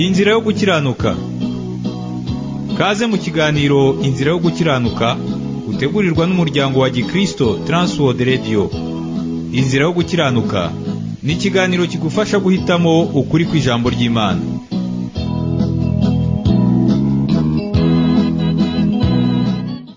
inzira yo gukiranuka kaze mu kiganiro inzira yo gukiranuka utegurirwa n'umuryango wa gikristo Transworld Radio inzira yo gukiranuka ni ikiganiro kigufasha guhitamo ukuri kw'ijambo ry'imana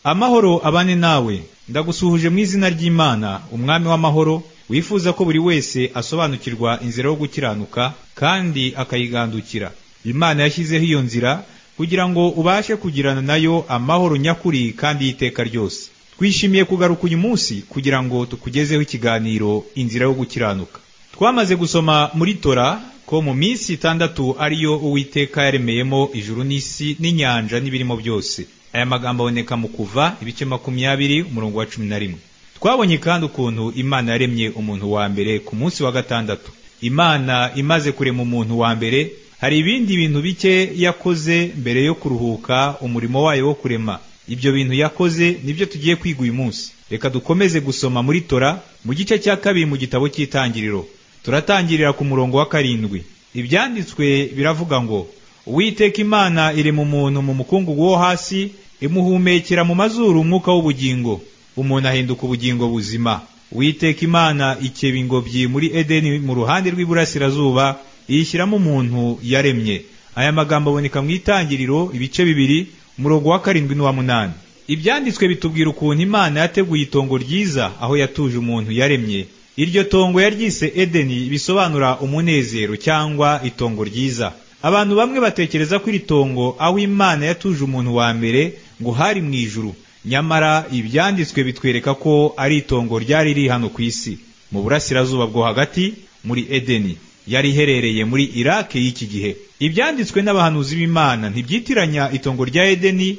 amahoro abane nawe ndagusuhuje mu izina ry'imana umwami w'amahoro wifuza ko buri wese asobanukirwa inzira yo gukiranuka kandi akayigandukira imana yashyizeho iyo nzira kugira ngo ubashe kugirana nayo amahoro nyakuri kandi y'iteka ryose twishimiye kugaruka uyu munsi kugira ngo tukugezeho ikiganiro inzira yo gukiranuka twamaze gusoma muri tora ko mu minsi itandatu ariyo uwiteka yaremeyemo ijuru n'isi n'inyanja n'ibirimo byose aya magambo aboneka mu kuva ibice makumyabiri umurongo wa cumi na rimwe twabonye kandi ukuntu imana yaremye umuntu wa mbere ku munsi wa gatandatu imana imaze kurema umuntu wa mbere hari ibindi bintu bike yakoze mbere yo kuruhuka umurimo wayo wo kurema ibyo bintu yakoze nibyo tugiye kwiga uyu munsi reka dukomeze gusoma muri tora mu gice cya kabiri mu gitabo cy'itangiriro turatangirira ku murongo wa karindwi ibyanditswe biravuga ngo uwiteka imana irema umuntu mu mukungugu wo hasi imuhumekera mu mazuru umwuka w'ubugingo umuntu ahinduka ubugingo buzima uwiteka imana ikeba ingobyi muri edeni mu ruhande rw'iburasirazuba iyishyiramo umuntu yaremye aya magambo aboneka mu itangiriro ibice bibiri umurongo wa karindwi n'uwa munani ibyanditswe bitubwira ukuntu imana yateguye itongo ryiza aho yatuje umuntu yaremye iryo tongo yaryise edeni bisobanura umunezero cyangwa itongo ryiza abantu bamwe batekereza ko iri tongo aho imana yatuje umuntu wa mbere ngo hari mu ijuru nyamara ibyanditswe bitwereka ko ari itongo ryari riri hano ku isi mu burasirazuba bwo hagati muri edeni yari iherereye muri irake y'iki gihe ibyanditswe n'abahanuzi b'imana ntibyitiranya itongo rya edeni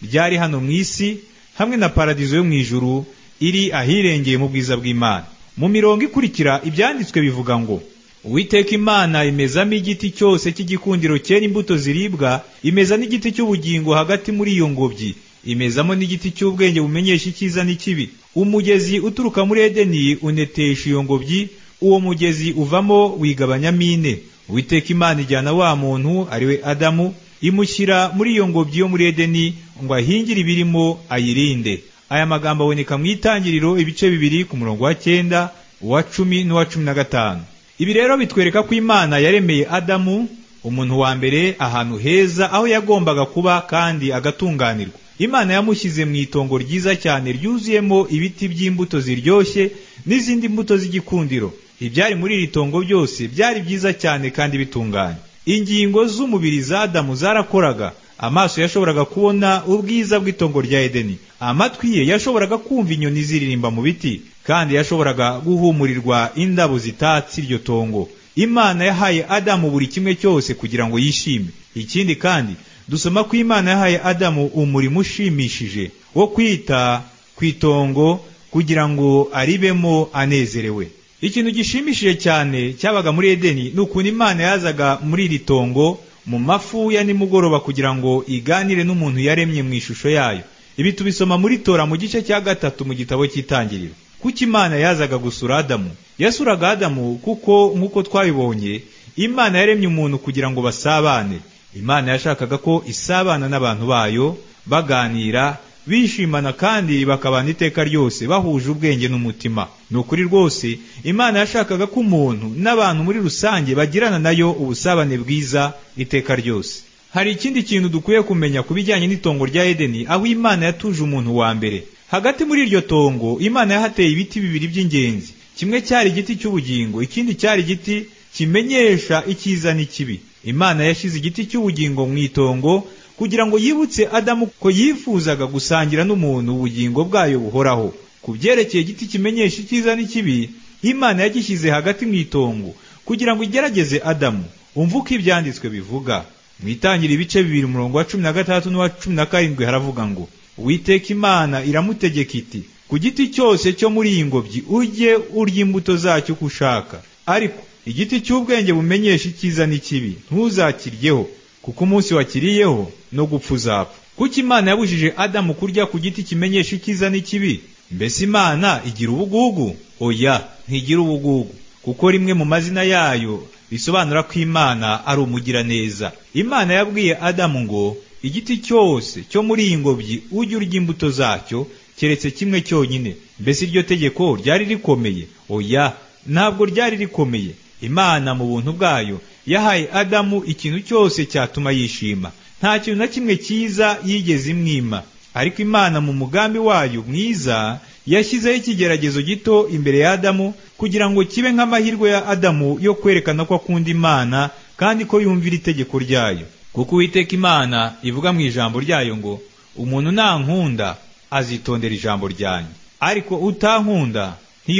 ryari hano mu isi hamwe na paradizo yo mu ijuru iri ahirengeye mu bwiza bw'imana mu mirongo ikurikira ibyanditswe bivuga ngo uwiteka imana imezamo igiti cyose cy'igikundiro cyera imbuto ziribwa imeza n'igiti cy'ubugingo hagati muri iyo ngobyi imezamo n'igiti cy'ubwenge bumenyesha icyiza n'ikibi umugezi uturuka muri edeni unetesha iyo ngobyi uwo mugezi uvamo wigabanyamo ine uwiteka imana ijyana wa muntu ari we adamu imushyira muri iyo ngobyi yo muri edeni ngo ahingire ibirimo ayirinde aya magambo aboneka mu itangiriro ibice bibiri ku murongo wa cyenda uwa cumi n'uwa cumi na gatanu ibi rero bitwereka ko imana yaremeye adamu umuntu wa mbere ahantu heza aho yagombaga kuba kandi agatunganirwa imana yamushyize mu itongo ryiza cyane ryuzuyemo ibiti by'imbuto ziryoshye n'izindi mbuto z'igikundiro ibyari muri iri tongo byose byari byiza cyane kandi bitunganye ingingo z'umubiri za adamu zarakoraga amaso yashoboraga kubona ubwiza bw'itongo rya edeni amatwi ye yashoboraga kumva inyoni ziririmba mu biti kandi yashoboraga guhumurirwa indabo zitatse iryo tongo imana yahaye adamu buri kimwe cyose kugira ngo yishime ikindi kandi dusoma ko imana yahaye adamu umurimo ushimishije wo kwita ku itongo kugira ngo aribemo anezerewe ikintu gishimishije cyane cyabaga muri edeni ni ukuntu imana yazaga muri iri tongo mu mafu ya nimugoroba kugira ngo iganire n'umuntu yaremye mu ishusho yayo ibi tubisoma muri tora mu gice cya gatatu mu gitabo cy'itangiriro kuko imana yazaga gusura adamu yasuraga adamu kuko nk'uko twabibonye imana yaremye umuntu kugira ngo basabane imana yashakaga ko isabana n'abantu bayo baganira bishimana kandi bakabana iteka ryose bahuje ubwenge n'umutima ni ukuri rwose imana yashakaga ko umuntu n'abantu muri rusange bagirana nayo ubusabane bwiza iteka ryose hari ikindi kintu dukwiye kumenya ku bijyanye n'itongo rya edeni aho imana yatuje umuntu wa mbere hagati muri iryo tongo imana yahateye ibiti bibiri by'ingenzi kimwe cyari igiti cy'ubugingo ikindi cyari igiti kimenyesha icyiza n'ikibi imana yashyize igiti cy'ubugingo mu itongo kugira ngo yibutse adamu ko yifuzaga gusangira n'umuntu ubugingo bwayo buhoraho ku byerekeye igiti kimenyesha icyiza n'ikibi imana yagishyize hagati mu itongo kugira ngo igerageze adamu umve uko ibyanditswe bivuga mu itangira ibice bibiri umurongo wa cumi na gatandatu n'uwa cumi na karindwi haravuga ngo uwiteka imana iramutegeka iti ku giti cyose cyo muri iyi ngobyi ujye urya imbuto zacyo uko ushaka ariko igiti cy'ubwenge bumenyesha icyiza n'ikibi ntuzakiryeho kuko umunsi wakiriyeho no gupfa uzapfa kuko imana yabujije adamu kurya ku giti kimenyesha icyiza n'ikibi mbese imana igira ubugugu oya ntigira ubugugu kuko rimwe mu mazina yayo bisobanura ko imana ari umugiraneza imana yabwiye adamu ngo igiti cyose cyo muri iyi ngobyi ujye urya imbuto zacyo keretse kimwe cyonyine mbese iryo tegeko ryari rikomeye oya ntabwo ryari rikomeye imana mu buntu bwayo yahaye adamu ikintu cyose cyatuma yishima nta kintu na kimwe cyiza yigeze imwima ariko imana mu mugambi wayo mwiza yashyizeho ikigeragezo gito imbere ya adamu kugira ngo kibe nk'amahirwe ya adamu yo kwerekana ko akunda imana kandi ko yumvira itegeko ryayo kuko uwiteka imana ivuga mu ijambo ryayo ngo umuntu nankunda azitondera ijambo ryanjye ariko utankunda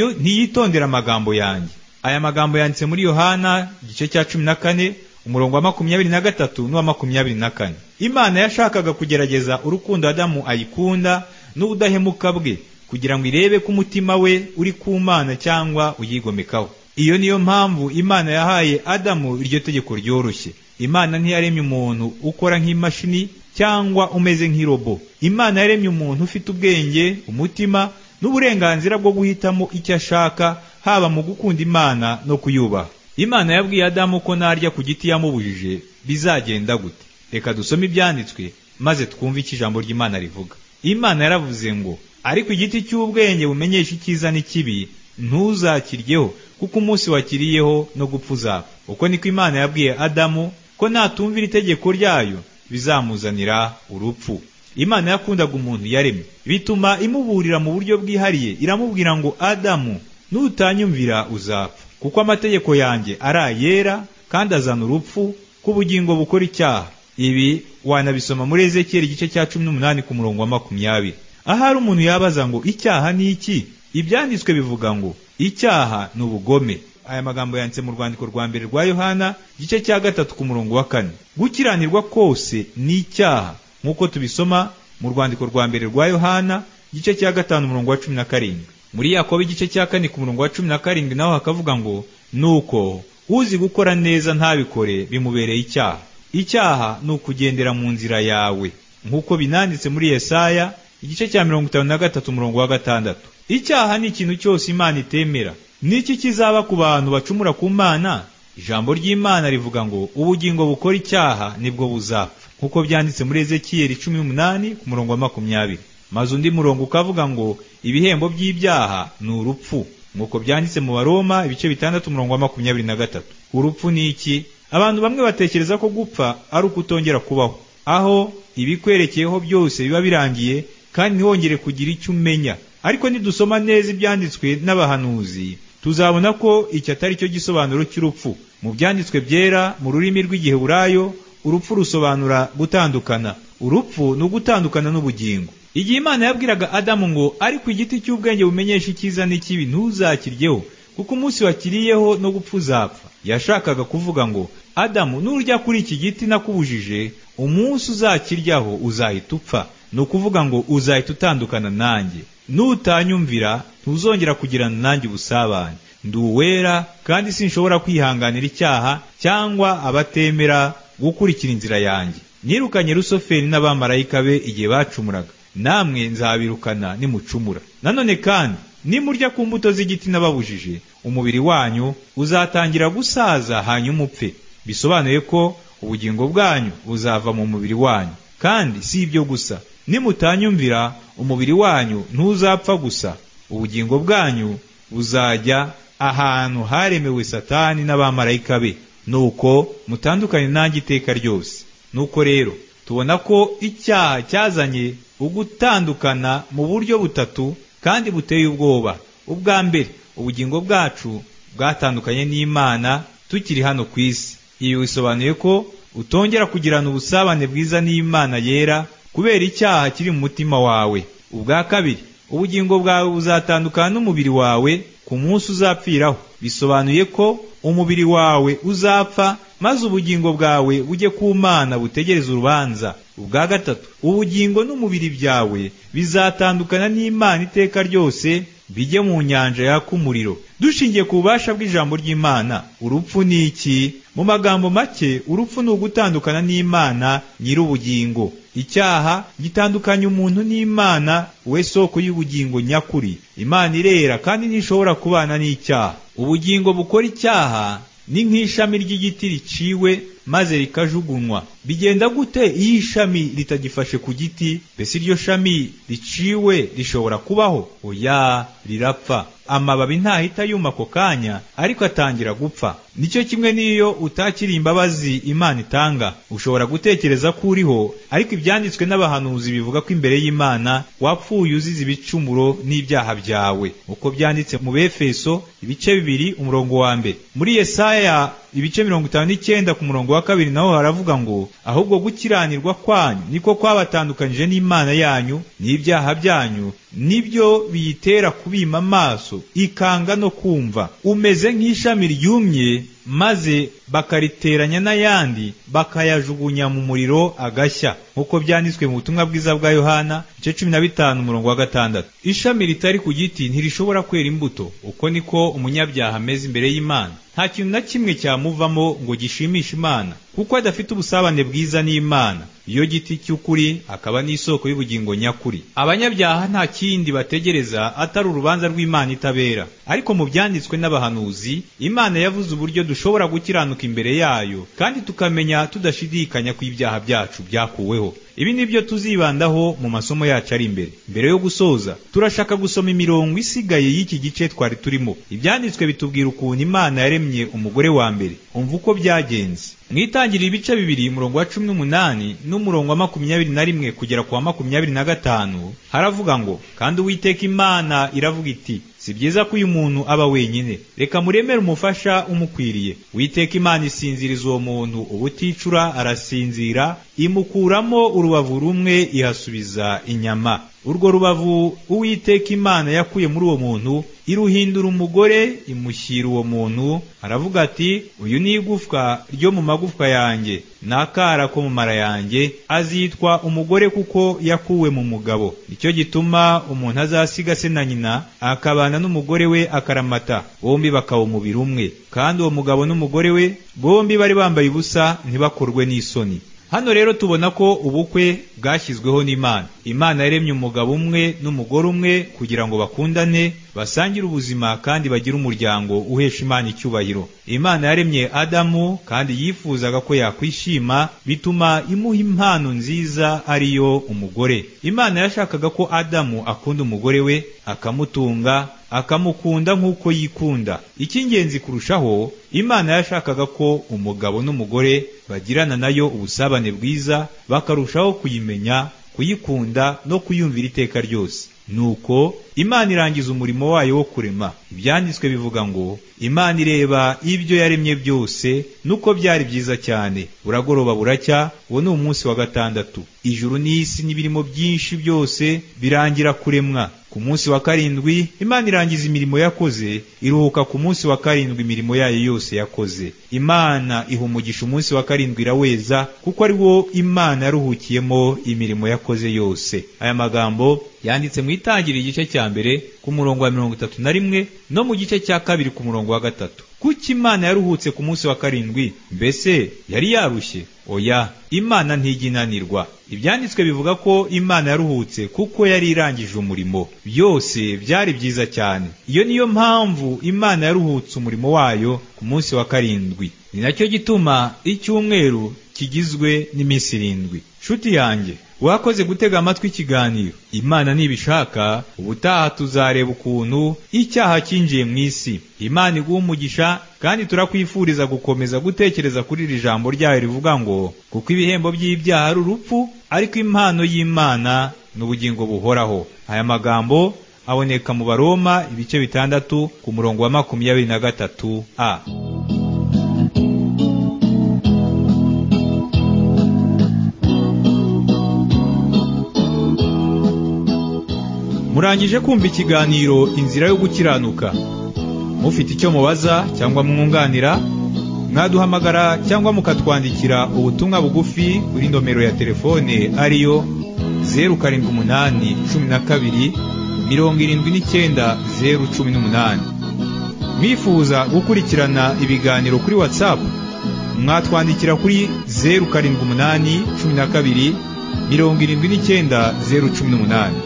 ntiyitondera amagambo yanjye aya magambo yanditse muri yohana igice cya cumi na kane umurongo wa makumyabiri na gatatu n'uwa makumyabiri na kane imana yashakaga kugerageza urukundo adamu ayikunda n'ubudahemuka bwe kugira ngo irebe ko umutima we uri ku mana cyangwa uyigomekaho iyo niyo mpamvu imana yahaye adamu iryo tegeko ryoroshye imana ntiyaremye umuntu ukora nk'imashini cyangwa umeze nk'irobo imana yaremye umuntu ufite ubwenge umutima n'uburenganzira bwo guhitamo icyo ashaka haba mu gukunda imana no kuyubaha imana yabwiye adamu ko narya ku giti yamubujije bizagenda gute reka dusome ibyanditswe maze twumve icyo ijambo ry'imana rivuga imana yaravuze ngo ariko igiti cy'ubwenge bumenyesha icyiza n'ikibi ntuzakiryeho kuko umunsi wakiriyeho no gupfa uzapfa uko niko imana yabwiye adamu ko natumvira itegeko ryayo bizamuzanira urupfu imana yakundaga umuntu yaremye bituma imuburira mu buryo bwihariye iramubwira ngo adamu nutanyumvira uzapfa kuko amategeko yanjye ari ayera kandi azana urupfu k'ubugingo bukora icyaha ibi wanabisoma muri ezekiyeli igice cya cumi n'umunani ku murongo wa makumyabiri ahari umuntu yabaza ngo icyaha ni iki ibyanditswe bivuga ngo icyaha ni ubugome aya magambo yanditse mu rwandiko rwa mbere rwa yohana igice cya gatatu ku murongo wa kane gukiranirwa kose ni icyaha nk'uko tubisoma mu rwandiko rwa mbere rwa yohana igice cya gatanu umurongo wa cumi na karindwi muri yakobo igice cya kane ku murongo wa cumi na karindwi naho hakavuga ngo nuko uzi gukora neza ntabikore bimubereye icyaha icyaha ni ukugendera mu nzira yawe nk'uko binanditse muri yesaya igice cya mirongo itanu na gatatu umurongo wa gatandatu icyaha ni ikintu cyose imana itemera n'iki kizaba ku bantu bacumura ku mana ijambo ry'imana rivuga ngo ubugingo bukora icyaha nibwo buzapfa nk'uko byanditse muri ezekiyeli cumi n'umunani ku murongo wa makumyabiri maze undi murongo ukavuga ngo ibihembo by'ibyaha ni urupfu nk'uko byanditse mu baroma ibice bitandatu umurongo wa makumyabiri na gatatu urupfu ni iki abantu bamwe batekereza ko gupfa ari ukutongera kubaho aho ibikwerekeyeho byose biba birangiye kandi ntihongere kugira icyo umenya ariko nidusoma neza ibyanditswe n'abahanuzi tuzabona ko iki atari cyo gisobanuro cy'urupfu mu byanditswe byera mu rurimi rw'igiheburayo urupfu rusobanura gutandukana urupfu ni ugutandukana n'ubugingo igihe imana yabwiraga adamu ngo ariko igiti cy'ubwenge bumenyesha icyiza n'ikibi ntuzakiryeho kuko umunsi wakiriyeho no gupfa uzapfa yashakaga kuvuga ngo adamu nurya kuri iki giti nakubujije umunsi uzakiryaho uzahita upfa ni ukuvuga ngo uzahita utandukana nanjye nutanyumvira ntuzongera kugirana nanjye ubusabane ndi uwera kandi sinshobora kwihanganira icyaha cyangwa abatemera gukurikira inzira yanjye nirukanye rusoferi n'abamarayika be igihe bacumuraga namwe nzabirukana nimucumura nanone kandi nimurya ku mbuto z'igiti nababujije umubiri wanyu uzatangira gusaza hanyuma upfe bisobanuye ko ubugingo bwanyu buzava mu mubiri wanyu kandi si ibyo gusa nimutanyumvira umubiri wanyu ntuzapfa gusa ubugingo bwanyu buzajya ahantu haremewe satani n'abamarayika be nuko mutandukanye nanjye iteka ryose nuko rero tubona ko icyaha cyazanye ugutandukana mu buryo butatu kandi buteye ubwoba ubwa mbere ubugingo bwacu bwatandukanye n'imana tukiri hano ku isi ibi bisobanuye ko utongera kugirana ubusabane bwiza n'imana yera kubera icyaha kiri mu mutima wawe ubwa kabiri ubugingo bwawe buzatandukana n'umubiri wawe ku munsi uzapfiraho bisobanuye ko umubiri wawe uzapfa maze ubugingo bwawe bujye ku mana butegereze urubanza ubwa gatatu ubugingo n'umubiri byawe bizatandukana n'imana iteka ryose bijye mu nyanja yaka umuriro dushingiye ku bubasha bw'ijambo ry'imana urupfu ni iki mu magambo make urupfu ni ugutandukana n'imana nyir'ubugingo icyaha gitandukanya umuntu n'imana we soko y'ubugingo nyakuri imana irera kandi ntishobora kubana n'icyaha ubugingo bukora icyaha ni nk'ishami ry'igiti riciwe maze rikajugunywa bigenda gute iyo ishami ritagifashe ku giti mbese iryo shami riciwe rishobora kubaho oya rirapfa amababi ntahita yuma ako kanya ariko atangira gupfa nicyo kimwe n'iyo utakiriye imbabazi imana itanga ushobora gutekereza ko uriho ariko ibyanditswe n'abahanuzi bivuga ko imbere y'imana wapfuye uzize ibicumuro n'ibyaha byawe uko byanditse mu befeso ibice bibiri umurongo wa mbere muri yesaya ibice mirongo itanu n'icyenda ku murongo wa kabiri naho haravuga ngo ahubwo gukiranirwa kwanyu niko kwabatandukanyije n'imana yanyu n'ibyaha byanyu nibyo biyitera kubima amaso ikanga no kumva umeze nk'ishami ryumye maze bakariteranya n'ayandi bakayajugunya mu muriro agashya nk'uko byanditswe mu butumwa bwiza bwa yohana igice cumi na bitanu umurongo wa gatandatu ishami ritari ku giti ntirishobora kwera imbuto uko niko umunyabyaha ameze imbere y'imana nta kintu na kimwe cyamuvamo ngo gishimishe imana kuko adafite ubusabane bwiza n'imana iyo giti cy'ukuri akaba n'isoko y'ubugingo nyakuri abanyabyaha nta kindi bategereza atari urubanza rw'imana itabera ariko mu byanditswe n'abahanuzi imana yavuze uburyo dushobora gukiranuka imbere yayo kandi tukamenya tudashidikanya ko ibyaha byacu byakuweho ibi ni byo tuzibandaho mu masomo yacu ari imbere mbere yo gusoza turashaka gusoma imirongo isigaye y'iki gice twari turimo ibyanditswe bitubwira ukuntu imana yaremye umugore wa mbere umva uko byagenze mwitangirira ibice bibiri umurongo wa cumi n'umunani n'umurongo wa makumyabiri na rimwe kugera ku wa makumyabiri na gatanu haravuga ngo kandi uwiteka imana iravuga iti si byiza ko uyu muntu aba wenyine reka muremere umufasha umukwiriye witeka imana isinziriza uwo muntu ubuticura arasinzira imukuramo urubavu rumwe ihasubiza inyama urwo rubavu uwiteka imana yakuye muri uwo muntu iruhindura umugore imushyira uwo muntu aravuga ati uyu ni igufwa ryo mu magufwa yanjye n'akara ko mu mara yanjye azitwa umugore kuko yakuwe mu mugabo nicyo gituma umuntu azasiga se na nyina akabana n'umugore we akaramata bombi bakaba umubiri umwe kandi uwo mugabo n'umugore we bombi bari bambaye ubusa ntibakorwe n'isoni hano rero tubona ko ubukwe bwashyizweho n'imana imana yaremye umugabo umwe n'umugore umwe kugira ngo bakundane basangire ubuzima kandi bagire umuryango uhesha imana icyubahiro imana yaremye adamu kandi yifuzaga ko yakwishima bituma imuha impano nziza ariyo umugore imana yashakaga ko adamu akunda umugore we akamutunga akamukunda nk'uko yikunda icy'ingenzi kurushaho imana yashakaga ko umugabo n'umugore bagirana nayo ubusabane bwiza bakarushaho kuyimenya kuyikunda no kuyumvira iteka ryose nuko imana irangiza umurimo wayo wo kurema ibyanditswe bivuga ngo imana ireba ibyo yaremye byose nuko byari byiza cyane buragoroba buracya uwo ni umunsi wa gatandatu ijuru n'isi n'ibirimo byinshi byose birangira kuremwa ku munsi wa karindwi imana irangiza imirimo yakoze iruhuka ku munsi wa karindwi imirimo yayo yose yakoze imana iha umugisha umunsi wa karindwi iraweza kuko ari wo imana yaruhukiyemo imirimo yakoze yose aya magambo yanditse mu itangira igice cya mbere ku murongo wa mirongo itatu na rimwe no mu gice cya kabiri ku murongo wa gatatu kuki imana yaruhutse ku munsi wa karindwi mbese yari yarushye oya imana ntiginanirwa ibyanditswe bivuga ko imana yaruhutse kuko yari irangije umurimo byose byari byiza cyane iyo niyo mpamvu imana yaruhutse umurimo wayo ku munsi wa karindwi ni nacyo gituma icyumweru kigizwe n'iminsi irindwi nshuti yanjye wakoze gutega amatwi ikiganiro imana nibishaka ubutaha tuzareba ukuntu icyaha cyinjiye mu isi imana iguha umugisha kandi turakwifuriza gukomeza gutekereza kuri iri jambo ryayo rivuga ngo kuko ibihembo by'ibyaha ari urupfu ariko impano y'imana ni ubugingo buhoraho aya magambo aboneka mu baroma ibice bitandatu ku murongo wa makumyabiri na gatatu a murangije kumva ikiganiro inzira yo gukiranuka mufite icyo mubaza cyangwa mwunganira mwaduhamagara cyangwa mukatwandikira ubutumwa bugufi kuri nomero ya telefone ariyo zeru karindwi umunani cumi na kabiri mirongo irindwi n'icyenda zeru cumi n'umunani mwifuza gukurikirana ibiganiro kuri watsapu mwatwandikira kuri zeru karindwi umunani cumi na kabiri mirongo irindwi n'icyenda zeru cumi n'umunani